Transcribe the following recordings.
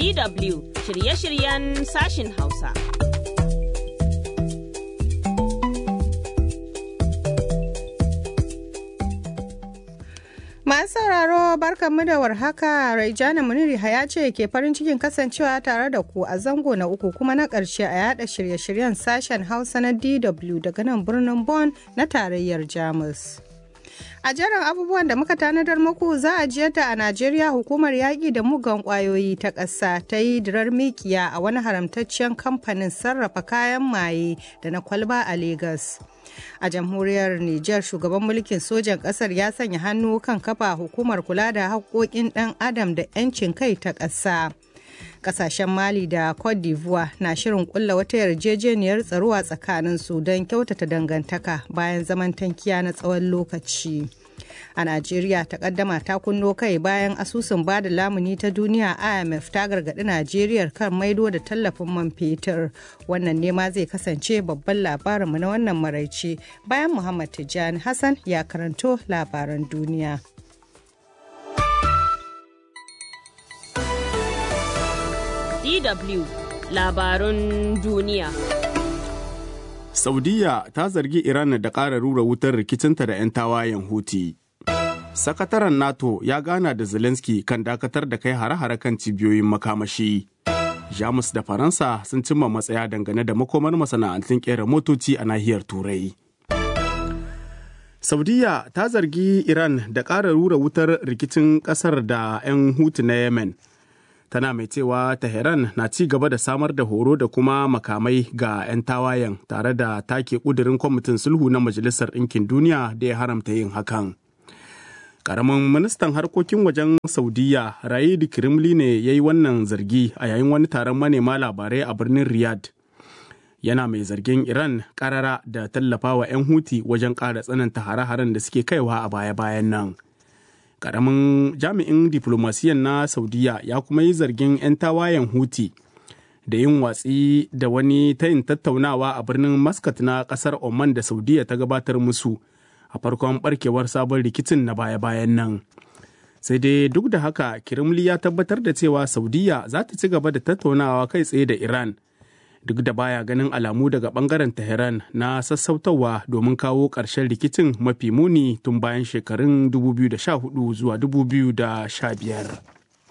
DW shirye-shiryen sashin Hausa. Masu sauraro barkanmu da warhaka Raijana Muniri Haya ce ke farin cikin kasancewa tare da ku a zango na uku kuma na ƙarshe a yada shirye-shiryen sashen Hausa na DW daga nan birnin Bonn na tarayyar Jamus. A jerin abubuwan da muka tanadar muku za a jiyar da a Najeriya hukumar yaƙi da mugan ƙwayoyi ta ƙasa ta yi dirar mikiya a wani haramtaccen kamfanin sarrafa kayan maye da na kwalba a Legas. A jamhuriyar Nijar shugaban mulkin sojan ƙasar ya sanya hannu kan kafa hukumar kula da haƙoƙin ɗan adam da 'yancin kai ta ƙasa. Ƙasashen Mali da Cote d'Ivoire na shirin ƙulla wata yarjejeniyar tsaro a tsakaninsu don kyautata dangantaka bayan zaman tankiya na tsawon lokaci. A Najeriya takaddama ta kunno kai bayan asusun bada lamuni ta duniya IMF ta gargaɗi Najeriya kan maido da tallafin man fetur. Wannan nema zai kasance babban labarinmu na wannan maraice bayan Muhammad Tijjani Hassan ya karanto labaran duniya. DW labarun duniya. Saudiya ta zargi Iran da ƙara rura wutar rikicinta da 'yan tawayen Huti. Sakataren NATO ya gana da Zelensky kan dakatar da kai hare-hare kan cibiyoyin makamashi. Jamus da Faransa sun cimma matsaya dangane da makomar masana'antun ƙera motoci a nahiyar Turai. Saudiya ta zargi Iran da ƙara rura wutar rikicin ƙasar da 'yan Hutu na Yemen. tana mai cewa Tehran na ci gaba da samar da horo da kuma makamai ga 'yan tawayen tare da take kudirin kwamitin sulhu na Majalisar Ɗinkin Duniya da ya haramta yin hakan. Karamin ministan harkokin wajen Saudiya Raid Kirimli ne ya yi wannan zargi a yayin wani taron manema labarai a birnin Riyadh. Yana mai zargin Iran karara da tallafawa 'yan Huti wajen ƙara tsananta hare-haren da suke kaiwa a baya-bayan nan. karamin jami'in diflomasiyan na saudiya ya kuma yi zargin 'yan tawayen huti da yin watsi da wani tayin tattaunawa a birnin muscat na kasar oman da saudiya ta gabatar musu a farkon barkewar sabon rikicin na baya-bayan nan sai dai duk da haka kirimli ya tabbatar da cewa saudiya za ta ci gaba da tattaunawa kai tsaye da iran duk da baya ganin alamu daga bangaren Tehran na sassautawa domin kawo ƙarshen rikicin mafi muni tun bayan shekarun 2014 zuwa 2015.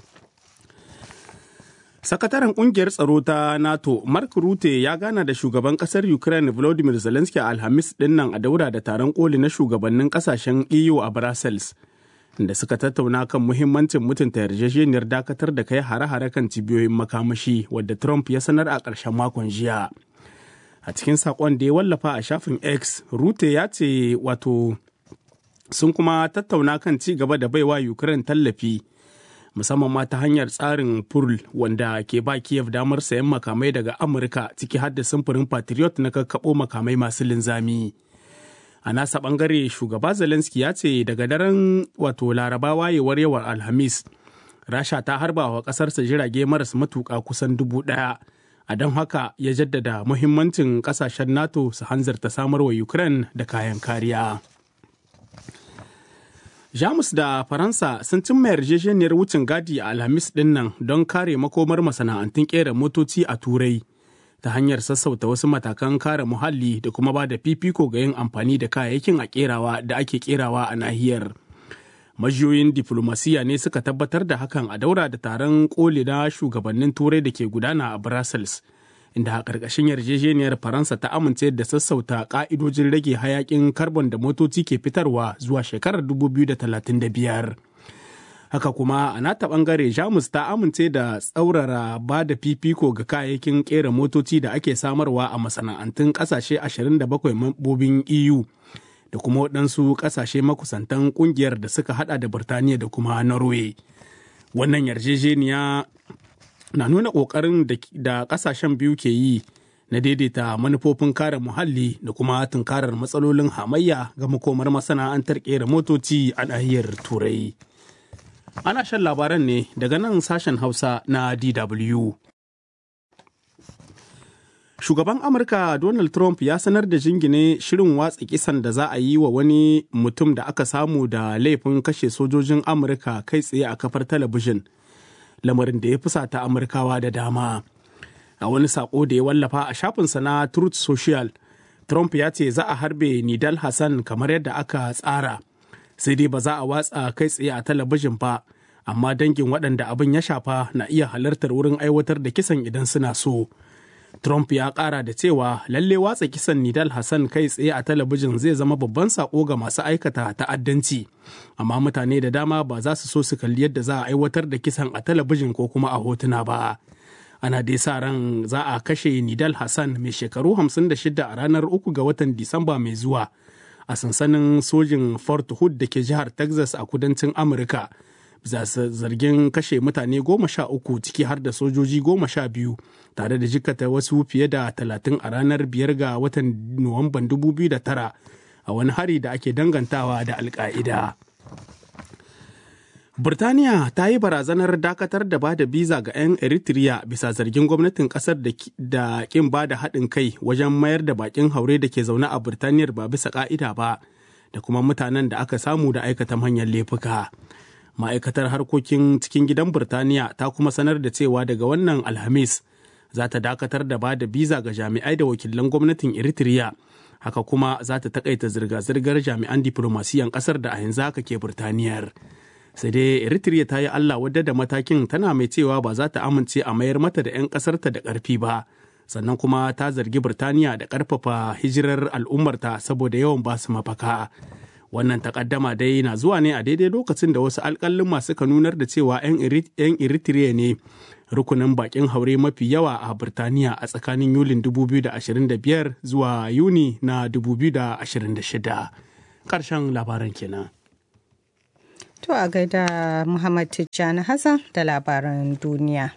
Sakataren kungiyar tsaro ta NATO Mark Rutte ya gana da shugaban kasar Ukraine Volodymyr Zelensky a Alhamis dinnan a daura da taron koli na shugabannin kasashen EU a Brussels. da suka tattauna kan muhimmancin mutunta yarjejeniyar dakatar da kai hare-hare kan cibiyoyin makamashi wadda Trump ya sanar a ƙarshen makon jiya. A cikin saƙon da ya wallafa a shafin X, Rute ya ce wato sun kuma tattauna kan ci gaba da baiwa Ukraine tallafi musamman ma ta hanyar tsarin Pearl wanda ke ba Kiev damar sayan makamai daga Amurka ciki har da samfurin Patriot na kakkaɓo makamai masu linzami. a nasa bangare shugaba zelensky ya ce daga daren wato laraba wayewar yawan alhamis rasha ta harba wa kasarsa jirage maras matuka kusan dubu daya a don haka ya jaddada muhimmancin kasashen nato su hanzarta samar wa ukraine da kayan kariya jamus da faransa sun cimma yarjejeniyar wucin gadi a alhamis dinnan don kare makomar masana'antun kera motoci a turai ta hanyar sassauta wasu matakan kare muhalli da kuma ba da fifiko ga yin amfani da kayayyakin a kerawa da ake kerawa a nahiyar. Majiyoyin diflomasiya ne suka tabbatar da hakan a daura da taron koli na shugabannin turai da ke gudana a Brussels. Inda a ƙarƙashin yarjejeniyar Faransa ta amince da sassauta ƙa'idojin rage hayaƙin karbon da motoci ke fitarwa zuwa shekarar 2035. haka kuma a nata bangare jamus ta amince da tsaurara ba da fifiko ga kayayyakin kera motoci da ake samarwa a masana'antun kasashe 27 mambobin eu da kuma waɗansu kasashe makusantan kungiyar da suka hada da birtaniya da kuma norway wannan yarjejeniya na nuna ƙoƙarin da ƙasashen biyu ke yi na daidaita manufofin kare muhalli da kuma tunkarar matsalolin hamayya ga makomar masana'antar kera motoci a nahiyar turai Ana shan labaran ne daga nan sashen Hausa na DW. Shugaban Amurka Donald Trump ya sanar da jingine shirin watsa kisan da za a yi wa wani mutum da aka samu da laifin kashe sojojin Amurka kai tsaye a kafar talabijin lamarin da ya fusata amurkawa da dama a wani sako da ya wallafa a shafinsa na truth social trump ya ce za a harbe nidal hassan kamar yadda aka tsara sai dai ba za a watsa kai tsaye a talabijin ba amma dangin waɗanda abin ya shafa na iya halartar wurin aiwatar da kisan idan suna so trump ya ƙara da cewa lalle watsa kisan nidal hassan kai tsaye a talabijin zai zama babban sako ga masu aikata ta'addanci amma mutane da dama ba za su so su kalli yadda za a aiwatar da kisan a talabijin ko kuma a hotuna ba ana dai sa ran za a kashe nidal hassan mai shekaru 56 a ranar 3 ga watan disamba mai zuwa a sansanin sojin fort hood da ke jihar texas a kudancin amurka bisa zargin kashe mutane goma sha uku ciki har da sojoji goma sha biyu tare da jikata wasu fiye da talatin a ranar biyar ga watan nuwamban 2009 a wani hari da ake dangantawa da alka'ida. Burtaniya ta yi barazanar dakatar da bada biza ga 'yan Eritrea bisa zargin gwamnatin kasar da kin bada haɗin kai wajen mayar da bakin haure da ke zaune a Burtaniyar ba bisa ka'ida ba da kuma mutanen da aka samu da aikata manyan laifuka. Ma'aikatar harkokin cikin gidan Burtaniya ta kuma sanar da cewa daga wannan Alhamis za ta dakatar da bada biza ga jami'ai da wakilan gwamnatin Eritrea. Haka kuma za ta takaita zirga-zirgar jami'an diplomasiyan kasar da a yanzu haka ke Burtaniyar. sai dai eritrea ta yi allah wadda da matakin tana mai cewa ba za ta amince a mayar mata da 'yan ƙasarta da ƙarfi ba sannan kuma ta zargi birtaniya da ƙarfafa hijirar al'ummarta saboda yawan basu mafaka wannan takaddama dai na zuwa ne a daidai lokacin da wasu alƙalin masu ka nunar da cewa 'yan eritrea ne rukunin bakin haure mafi yawa a birtaniya a tsakanin yulin 2025 zuwa yuni na 2026 ƙarshen labaran kenan. To a gaida Muhammad Tijjani Hassan da labaran duniya.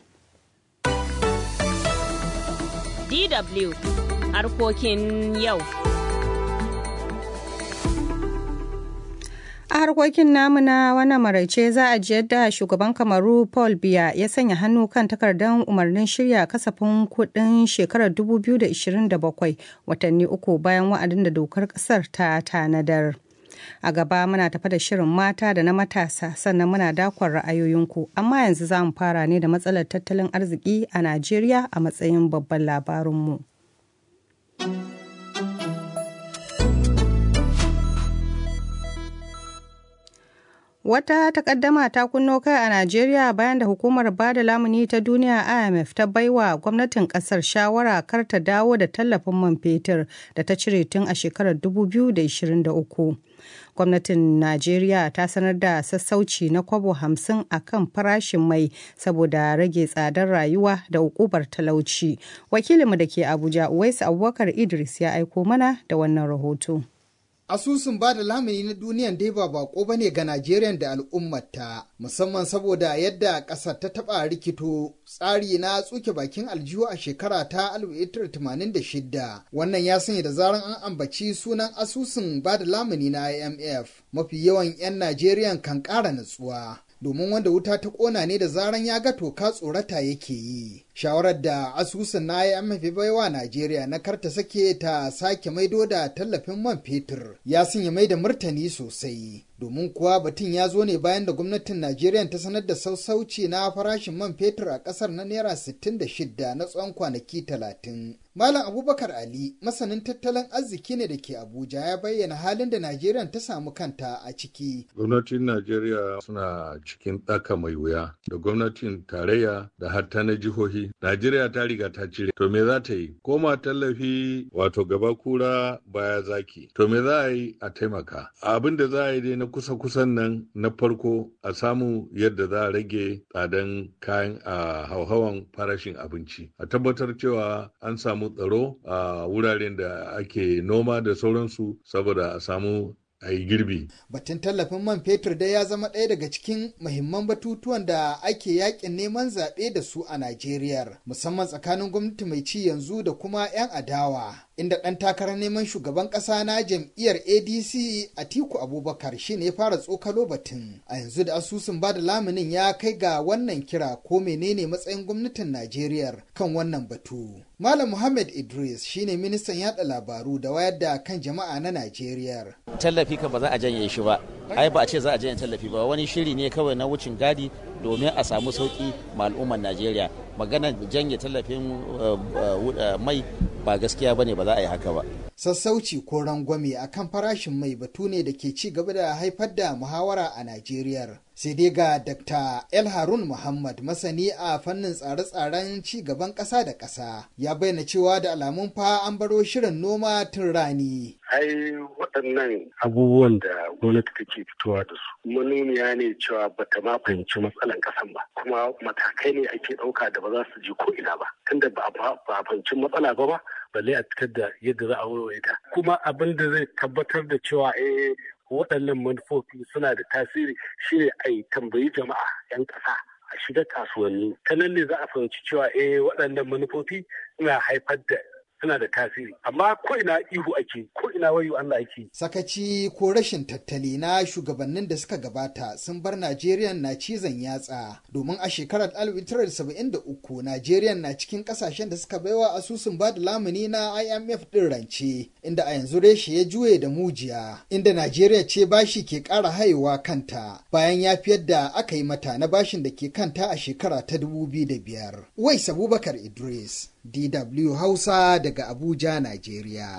DW harkokin yau. A harkokin namu na wannan maraice za a ji yadda shugaban kamaru Paul Biya ya sanya hannu kan takardar umarnin shirya kasafin kuɗin shekarar 2027 watanni uku bayan wa'adin da dokar ƙasar ta tanadar. a gaba muna tafa da shirin mata da na matasa sannan muna dakon ra'ayoyinku amma yanzu za mu fara ne da matsalar tattalin arziki a najeriya a matsayin babban labarinmu Wata takaddama ta kunno kai a Najeriya bayan da hukumar bada lamuni ta duniya IMF ta baiwa gwamnatin kasar shawara kar ta dawo da tallafin man fetur da ta cire tun a shekarar 2023. Gwamnatin Najeriya ta sanar da sassauci na kwabo hamsin a kan farashin mai saboda rage tsadar rayuwa da ukubar talauci. Wakilinmu da ke Abuja, Uwais Abubakar Idris ya aiko mana da wannan rahoto. Asusun ba da lamuni na duniyan dai ba bako ba ne ga Najeriya da al'ummata, musamman saboda yadda ƙasar ta taɓa rikito tsari na tsuke bakin aljihu a shekara ta 1986. Wannan ya sanya da zaran an ambaci sunan asusun ba da lamuni na IMF, mafi yawan 'yan Najeriya kan ƙara natsuwa. domin wanda wuta ta ƙona ne da zaran ya ga toka tsorata yake yi. Shawarar da asusun na IMF baiwa Najeriya na karta sake ta sake maido da tallafin man fetur ya sanya mai da martani sosai. Domin kuwa batun ya zo ne bayan da gwamnatin Najeriya ta sanar da sassauci na farashin man fetur a ƙasar na Naira 66 na tsawon kwanaki 30. Malam Abubakar Ali, masanin tattalin arziki ne da ke Abuja ya bayyana halin da Najeriya ta samu kanta a ciki. Gwamnatin Najeriya suna cikin ɗaka mai wuya da gwamnatin tarayya da hatta na jihohi. Najeriya ta riga ta cire. To me za ta yi? Koma tallafi wato gaba kura baya zaki. To me za a yi a taimaka? Abin da za a yi dai na kusa-kusan nan na farko a samu yadda za a rage tsadan kayan a hauhawan farashin abinci. A tabbatar cewa an samu tsaro a wuraren da ake noma da sauransu saboda a samu a yi girbi. Batun tallafin man fetur dai ya zama ɗaya daga cikin muhimman batutuwan da ake yakin neman zaɓe da su a Najeriya, musamman tsakanin gwamnati mai ci yanzu da kuma 'yan adawa. Inda ɗan takarar neman shugaban ƙasa na jam'iyyar ADC Atiku Abubakar shi ne fara tsokalo batun. A yanzu da asusun bada lamunin ya kai ga wannan kira ko menene matsayin gwamnatin Najeriya kan wannan batu. Malam Muhammad Idris shine ministan yada labaru da wayar da kan jama'a na Najeriya. Tallafi tallafi ka ba za a janye shi ba ai ba a ce za a janye tallafi ba wani shiri ne kawai na wucin gadi domin a samu sauki ma al'ummar najeriya maganar janye tallafin mai ba gaskiya bane ba za a yi haka ba sassauci ko rangwame a kan farashin mai batu ne da ke ci gaba da haifar da muhawara a Najeriya. Sai dai ga Dr. El Harun Muhammad masani a fannin tsare-tsaren ci gaban ƙasa da ƙasa ya bayyana cewa da alamun fa an baro shirin noma tun rani. Ai waɗannan abubuwan da gwamnati take fitowa da su manuniya ne cewa bata ma fahimci matsalan ƙasan ba kuma matakai ne ake ɗauka da ba za su je ko ina ba tunda ba a fahimci matsala ba ba balle a fitar da yadda za a warware ta kuma abin da zai tabbatar da cewa eh waɗannan manufofi suna da tasiri shine a yi tambayi jama'a 'yan ƙasa a shiga kasuwanni ta nan ne za a fahimci cewa eh waɗannan manufofi suna haifar da suna da tasiri amma ko ina ihu ake ko ina wayo Allah ake sakaci ko rashin tattali na shugabannin da suka gabata sun bar Najeriya na cizon yatsa domin a shekarar 1973 Najeriya na cikin kasashen da suka baiwa asusun ba da lamuni na IMF din rance inda a yanzu reshe ya juye da mujiya inda Najeriya ce bashi ke ƙara haihuwa kanta bayan ya fi yadda aka yi mata na bashin da ke kanta a shekara ta 2005 Wais Abubakar Idris DW Hausa daga Abuja, Najeriya.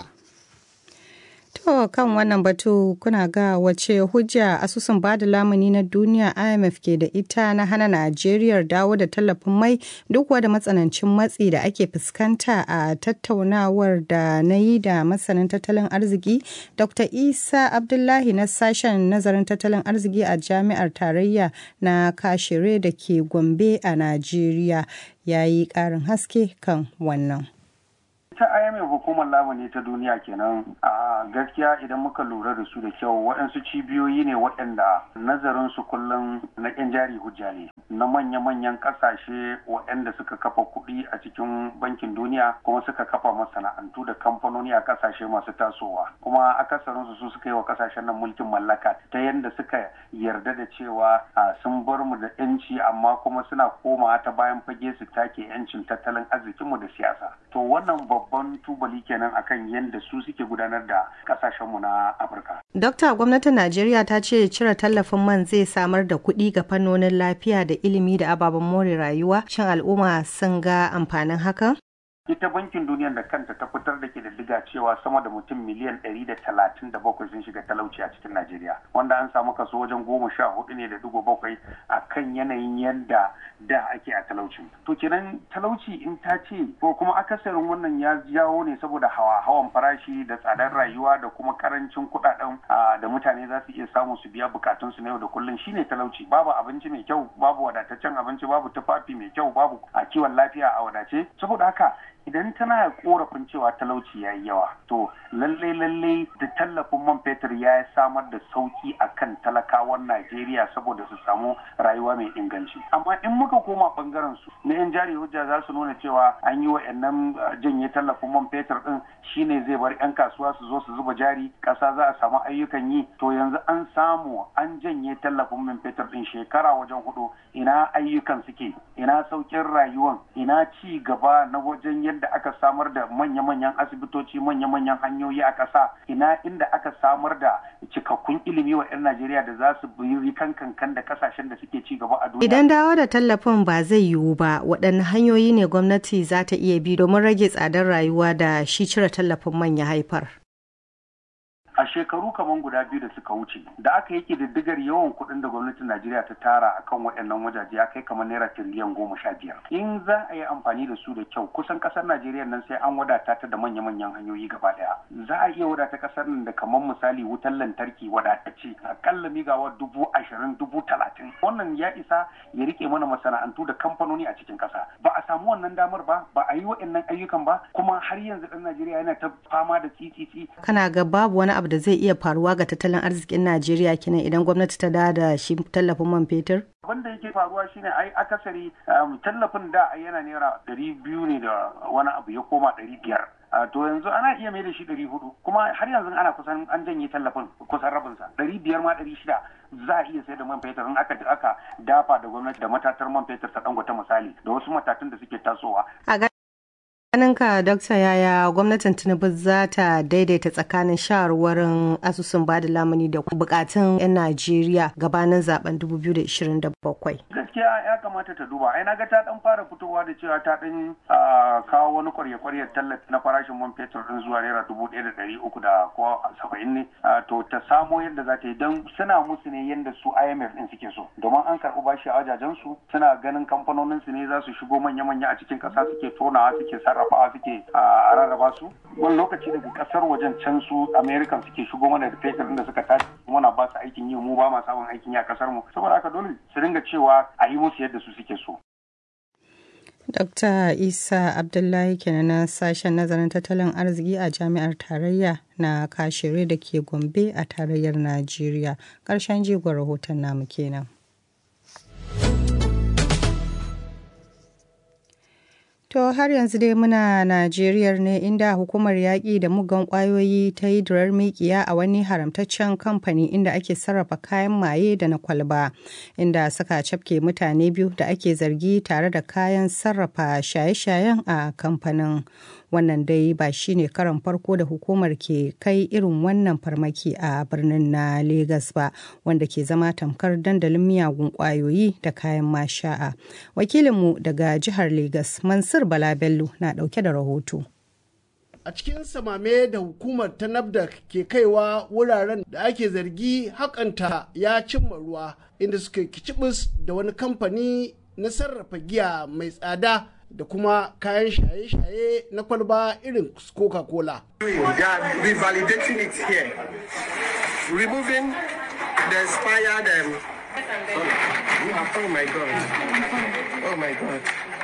To kan wannan batu kuna ga wace hujja asusun bada lamuni na duniya IMF ke da ita na hana Najeriya dawo da tallafin mai duk wada matsanancin matsi da ake fuskanta a tattaunawar da na yi da masanin tattalin arziki Dr. Isa Abdullahi na sashen nazarin tattalin arziki a jami'ar tarayya na Kashire da ke Gombe a Najeriya ya yi ƙarin haske kan wannan. ta IMF hukumar lamuni ta duniya kenan a gaskiya idan muka lura da su da kyau waɗansu cibiyoyi ne waɗanda nazarin su kullum na ƙyan jari hujja ne na manya-manyan ƙasashe waɗanda suka kafa kuɗi a cikin bankin duniya kuma suka kafa masana'antu da kamfanoni a ƙasashe masu tasowa kuma akasarin su suka yi wa ƙasashen nan mulkin mallaka ta yadda suka yarda da cewa sun bar mu da 'yanci amma kuma suna komawa ta bayan fage su take 'yancin tattalin arzikinmu da siyasa to wannan babban tubali kenan akan yadda su suke gudanar da kasashenmu na afirka dokta gwamnatin najeriya ta ce cire tallafin man zai samar da kuɗi ga fannonin lafiya da ilimi da ababen more rayuwa shin al'umma sun ga amfanin hakan ita bankin duniya da kanta ta fitar da kididdiga cewa sama da mutum miliyan ɗari da talatin da bakwai sun shiga talauci a cikin najeriya wanda an samu kaso wajen goma sha hudu ne da digo bakwai a kan yanayin yadda da ake a talauci to kenan talauci in ta ce ko kuma akasarin wannan ya jawo ne saboda hawa hawan farashi da tsadar rayuwa da kuma karancin kuɗaɗen da mutane za su iya samu su biya bukatunsu na yau da kullum shine talauci babu abinci mai kyau babu wadataccen abinci babu tufafi mai kyau babu a kiwon lafiya a wadace saboda haka idan tana korafin cewa talauci ya yi yawa to lallai lallai da tallafin man fetur ya samar da sauki a kan talakawan najeriya saboda su samu rayuwa mai inganci amma in muka koma bangaren su na yan jari hujja za su nuna cewa an yi wa'annan janye tallafin man fetur din shine zai bar yan kasuwa su zo su zuba jari kasa za a samu ayyukan yi to yanzu an samu an janye tallafin man fetur din shekara wajen hudu ina ayyukan suke ina saukin rayuwan ina ci gaba na wajen yadda yadda aka samar da manya-manyan asibitoci manya-manyan hanyoyi a ƙasa ina inda aka samar da cikakkun ilimi wa 'yan Najeriya da za su bi kan kankan da kasashen da suke ci gaba a duniya. Idan dawo da tallafin ba zai yiwu ba waɗanne hanyoyi ne gwamnati za ta iya bi domin rage tsadar rayuwa da shi cire tallafin man ya haifar. a shekaru kamar guda biyu da suka wuce da aka yi diddigar yawan kuɗin da gwamnatin Najeriya ta tara a kan waɗannan wajaje ya kai kamar naira tiriliyan goma sha biyar. In za a yi amfani da su da kyau kusan ƙasar Najeriya nan sai an wadata ta da manya-manyan hanyoyi gaba ɗaya. Za a iya wadata ƙasar nan da kamar misali wutar lantarki wadatacce akalla migawa dubu ashirin dubu talatin. Wannan ya isa ya rike mana masana'antu da kamfanoni a cikin ƙasa. Ba a samu wannan damar ba ba a yi waɗannan ayyukan ba kuma har yanzu ɗan Najeriya yana ta fama da tsitsitsi. Kana ga babu wani abu da zai iya faruwa ga tattalin arzikin Najeriya kenan idan gwamnati ta da shi tallafin man fetur? Abin da yake faruwa shine ai akasari tallafin da yana naira ɗari biyu ne da wani abu ya koma ɗari biyar. to yanzu ana iya mai da shi ɗari hudu kuma har yanzu ana kusan an janye tallafin kusan rabinsa ɗari biyar ma ɗari shida za a iya sai da man fetur in aka aka dafa da gwamnati da matatar man fetur ta dangote misali da wasu matatun da suke tasowa. A Ganinka Dokta yaya gwamnatin Tinubu za ta daidaita tsakanin shawarwarin asusun bada lamuni da bukatun 'yan Najeriya gabanin zaben 2027. gaskiya ya kamata ta duba ai naga ta dan fara fitowa da cewa ta dan kawo wani kwarya-kwaryar tallafi na farashin man fetur din zuwa naira dubu ɗaya da ɗari uku da ko saba'in ne to ta samo yadda za ta yi don suna musu ne yadda su IMF din suke so domin an karɓi bashi a wajajen su suna ganin kamfanonin su ne za su shigo manya-manya a cikin ƙasa suke tonawa suke sarrafawa suke a rarraba su wani lokaci daga ƙasar wajen can su American suke shigo mana da fetur da suka tashi muna ba su aikin yi mu ba ma samun aikin yi a ƙasar mu saboda haka dole su dinga cewa a yi musu yadda su suke so. Dr. Isa Abdullahi kenan na sashen nazarin tattalin arziki a jami'ar tarayya na kashere da ke Gombe a tarayyar Najeriya. Ƙarshen jigon rahoton namu kenan. To har yanzu dai muna Najeriya ne inda hukumar yaƙi da mugan ƙwayoyi ta yi durar mikiya a wani haramtaccen kamfani inda ake sarrafa kayan maye da na kwalba inda suka cafke mutane biyu da ake zargi tare da kayan sarrafa shaye-shayen a kamfanin. Wannan dai ba shi ne karan farko da hukumar ke kai irin wannan farmaki a birnin na Legas ba wanda ke zama tamkar dandalin miyagun ƙwayoyi da kayan masha'a. Wakilinmu daga jihar Legas Mansur Bala Bello na ɗauke da rahoto. a cikin samame da hukumar ta nafda ke kaiwa wuraren da ake zargi hakanta ya cimma ruwa inda suka kicibis da wani kamfani na sarrafa giya mai tsada da kuma kayan shaye-shaye na kwalba irin coca-cola removing the expired um, oh my god oh my god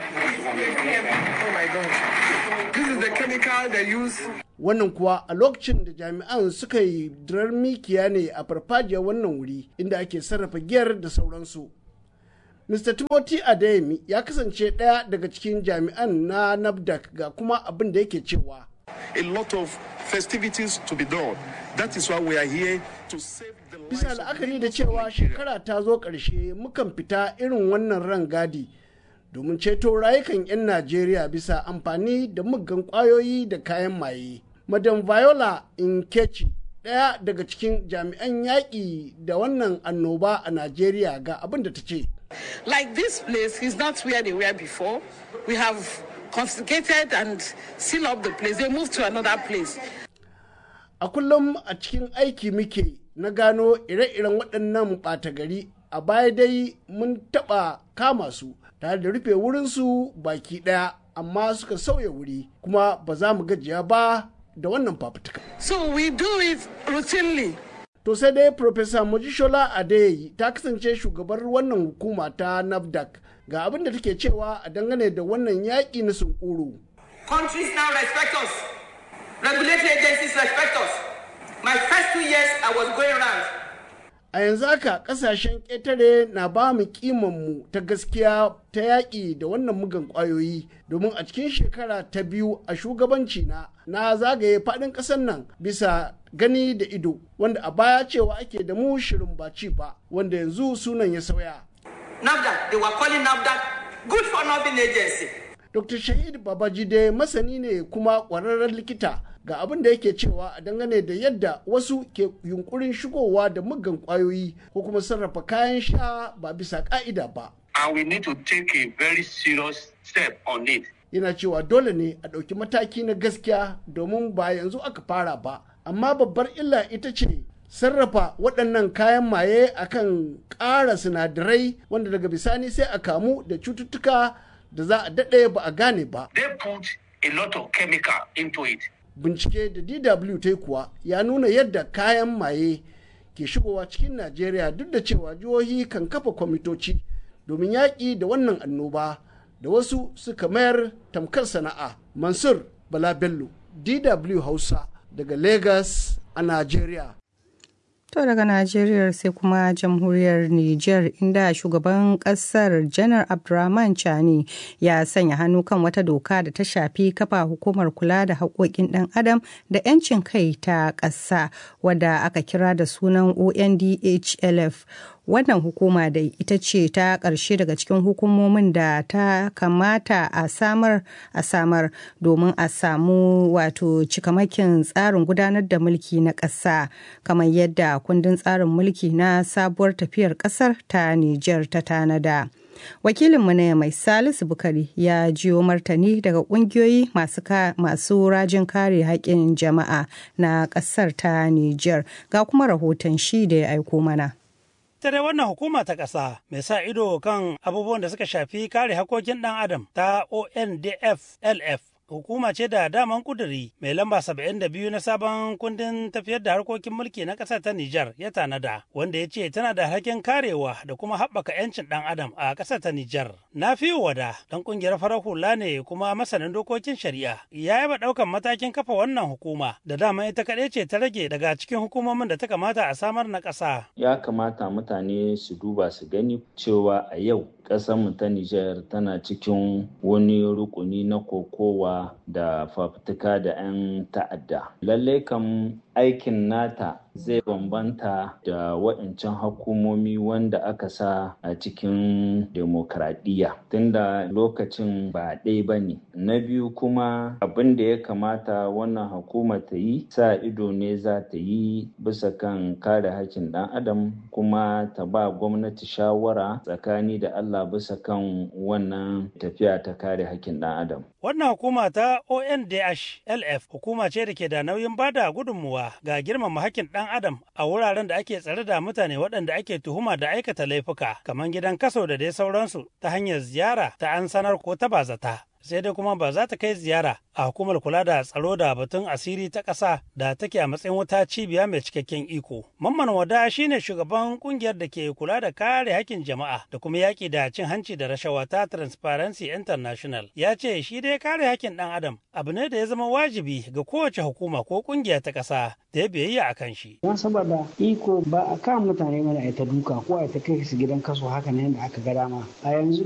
oh my god this is the chemical they use wannan kuwa a lokacin da jami'an suka yi dirar mikiya ne a farfajiyar wannan wuri inda ake sarrafa giyar da sauransu Mr. Timothy Adeyemi ya kasance ɗaya daga cikin jami'an na NAFDAC ga kuma abin da yake cewa. A lot of festivities to be done. That is why we are here to save the Bisa la'akari da cewa shekara ta zo ƙarshe mukan fita irin wannan rangadi domin ceto rayukan 'yan Najeriya bisa amfani da muggan ƙwayoyi da kayan maye. Madam Viola Nkechi ɗaya daga cikin jami'an yaƙi da wannan annoba a Najeriya ga abin da ta ce. Like this place is not where they were before. We have confiscated and sealed up the place. They moved to another place. A kullum a cikin aiki muke na gano ire-iren waɗannan ɓata gari a baya dai mun taɓa kama su tare da rufe wurinsu baki ɗaya amma suka sauya wuri kuma ba za mu gajiya ba da wannan fafutuka. So we do it routinely. To sai dai Profesa Mojishola Adeyi ta kasance shugabar wannan hukuma ta NAFDAC ga abin da take cewa a dangane da wannan yaƙi na sunkuru. Countries now respect us. Regulatory agencies respect us. My first two years I was going around. A yanzu haka kasashen ƙetare na ba mu mu ta gaskiya ta yaƙi da wannan mugan ƙwayoyi domin a cikin shekara ta biyu a shugabanci na na zagaye faɗin ƙasar nan bisa gani da ido wanda a baya cewa ake da mu shirin baci ba wanda yanzu sunan ya sauya. NAFDAC, they were calling NAFDAC good for nothing agency. Dr. Shahid Babajide masani ne kuma ƙwararren likita ga abin da yake cewa a dangane da yadda wasu ke yunkurin shigowa da muggan ƙwayoyi ko kuma sarrafa kayan sha ba bisa ƙa'ida ba. And we need to take a very serious step on it. Yana cewa dole ne a ɗauki mataki na gaskiya domin ba yanzu aka fara ba. amma babbar illa ita ce sarrafa waɗannan kayan maye akan ƙara sinadarai wanda daga bisani sai a kamu da cututtuka da za a daɗe ba a gane ba. They put a lot of chemical into it. Bincike da DW ta kuwa ya nuna yadda kayan maye ke shigowa cikin Najeriya duk da cewa jihohi kan kafa kwamitoci domin yaƙi da wannan annoba da wasu suka mayar tamkar sana'a. Mansur Bala Bello, DW Hausa. daga Lagos a Najeriya. To daga Najeriya sai kuma jamhuriyar Nijar inda shugaban kasar janar Abdurrahman Chani ya sanya hannu kan wata doka da ta shafi kafa hukumar kula da haƙoƙin ɗan adam da 'yancin kai ta ƙasa wadda aka kira da sunan ONDHLF wannan hukuma da ita ce ta ƙarshe daga cikin hukumomin da ta kamata a samar a samar domin a samu wato cikamakin tsarin gudanar da mulki na ƙasa kamar yadda kundin tsarin mulki na sabuwar tafiyar ƙasar ta Nijar ta tanada. wakilinmu na mai salisu bukari ya jiyo martani daga kungiyoyi masu rajin kare haƙƙin jama'a na ƙasar ta niger ga kuma rahoton shi da ya aiko mana ita dai wannan hukuma ta ƙasa mai sa ido kan abubuwan da suka shafi kare hakokin ɗan adam ta ondf lf hukuma ce da daman kuduri mai lamba 72 na sabon kundin tafiyar da harkokin mulki na ƙasar ta Nijar ya tanada wanda ya ce tana da harkin karewa da kuma haɓaka 'yancin ɗan adam a ƙasar ta Nijar. Na fi wada ɗan ƙungiyar farar hula ne kuma masanin dokokin shari'a ya yaba ɗaukan matakin kafa wannan hukuma da dama ita kaɗai ce ta rage daga cikin hukumomin da ta kamata a samar na ƙasa. Ya kamata mutane su duba su gani cewa a yau ƙasarmu ta Nijar tana cikin wani rukuni na kokowa da fafutuka da 'yan ta'adda. Lallai kam aikin nata zai bambanta da waɗancan hukumomi wanda aka sa a cikin demokradiyya tunda lokacin ba ɗaya ba ne. Na biyu kuma abin da ya kamata wannan hukuma ta yi sa ido ne za ta yi bisa kan kare hakkin ɗan adam kuma ta ba gwamnati shawara tsakani da Allah bisa kan wannan tafiya ta kare hakkin ɗan adam. Wannan hukuma ta ONDH-LF hukuma ce da ke da nauyin bada gudunmuwa ga girmama hakkin ɗan adam a wuraren da ake tsare da mutane waɗanda ake tuhuma da aikata laifuka kamar gidan kaso da dai sauransu ta hanyar ziyara ta an sanar ko ta bazata. sai dai kuma ba za ta kai ziyara a hukumar kula da tsaro da batun asiri ta ƙasa da take a matsayin wata cibiya mai cikakken iko. Mamman Wada shine shugaban kungiyar da ke kula da kare hakkin jama'a da kuma yaƙi da cin hanci da rashawa ta Transparency International. Ya ce shi dai kare hakkin ɗan adam abu ne da ya zama wajibi ga kowace hukuma ko kungiya ta ƙasa da ya biyayya a kan shi. Don saboda iko ba a kan mutane mana a ta duka ko a ta kai su gidan kaso haka ne da aka ga dama. A yanzu